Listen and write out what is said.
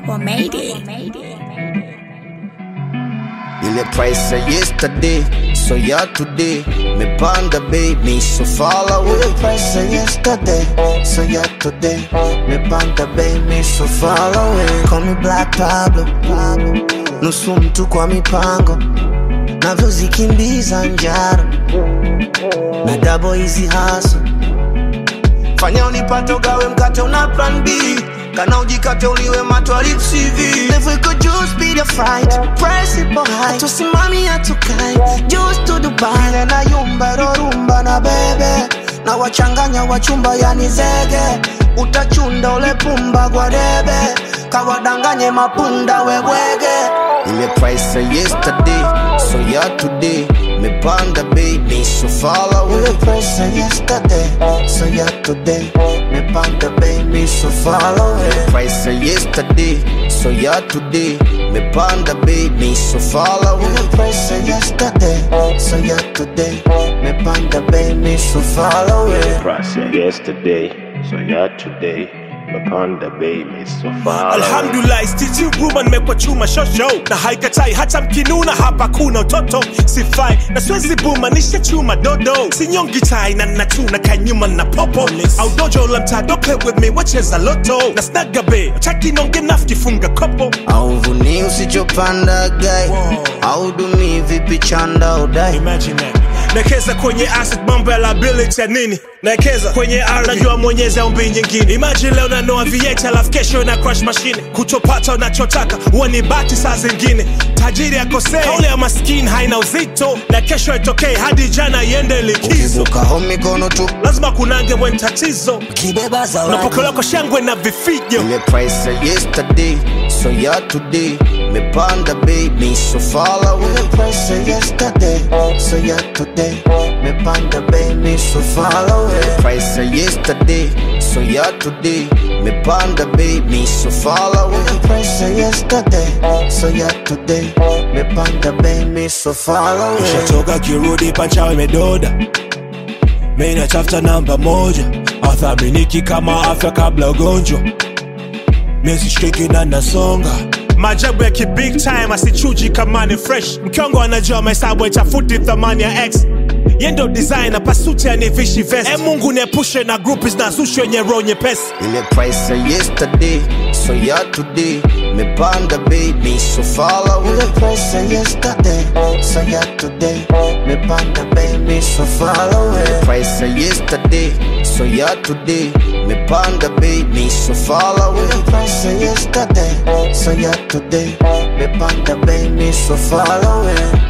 Well, made it. Ile price ya yesterday, so ya today. Mepanda baby, so far away. Ile price ya yesterday, so ya today. Mepanda baby, so far away. Call me Black Pablo, Pablo. Nusu mtu kwa mipango, navyozikimbiza njaro na double hizi haso fanya unipate ugawe mkate una plan B kana ujikate uliwe matwalip CV If we could just be the fright Price ipo high Tusimami hatukai Just to Dubai Ile na yumba rorumba na bebe Na wachanganya wachumba yani zege Utachunda ule pumba kwa debe Kawadanganye mapunda webwege Ile price ya yesterday So ya today Mepanda baby so far away Ile price ya yesterday So ya today Mepanda baby so far away Ile price ya yesterday So ya today Mepanda baby so far away Ile price ya yesterday So ya today Mepanda baby so far away price ya yesterday, so ya today. Mapanda baby, so far away. alhamdulillah stiti ruma nimekwa chuma shosho na haikatai hata mkinuna hapa kuna utoto sifai na siwezi buma nisha chuma dodo sinyongi tai na natuna kanyuma na popo au dojo la mtado play with me wacheza loto na snagabe chaki nonge nafkifunga kopo auvuni usichopanda gai audumi vipi chanda udai Imagine that. Naekeza kwenye asset mambo ya liability ya nini? Naekeza kwenye ardhi najua mwenyezi aumbi nyingine. Imagine leo nanoa V8 alafu kesho na crash machine. Kutopata unachotaka huwa ni bahati saa zingine. Tajiri akosea, kauli ya maskini haina uzito, na kesho itokee hadi jana iende likizo. ukizukaho mikono tu Lazima kunange mwen tatizo, kibeba zawadi unapokelewa kwa shangwe na vifijo. ile price ya yesterday so ya today mepanda baby so far away ile price ya yesterday so ya today mepanda baby so far away ile price ya yesterday so ya today mepanda baby so far away ile price ya yesterday so ya today mepanda baby so far away Shatoka kirudi pancha imedoda Mimi natafuta namba moja Athaminiki kama afya kabla ugonjwa Mesi shiki na nasonga Majabu ya kibig time asichuji kama ni fresh Mkiongo anajua mahesabu itafuti thamani ya X Yendo designer pasuti anivishi vest E mungu niepushe na groupies na zushi wenye roho nyepesi ile price ya yesterday so ya today mepanda baby so far away ile price ya yesterday so ya today mepanda baby so far away ile price ya yesterday so ya today mepanda baby so far away ile price ya yesterday so ya today mepanda baby so far away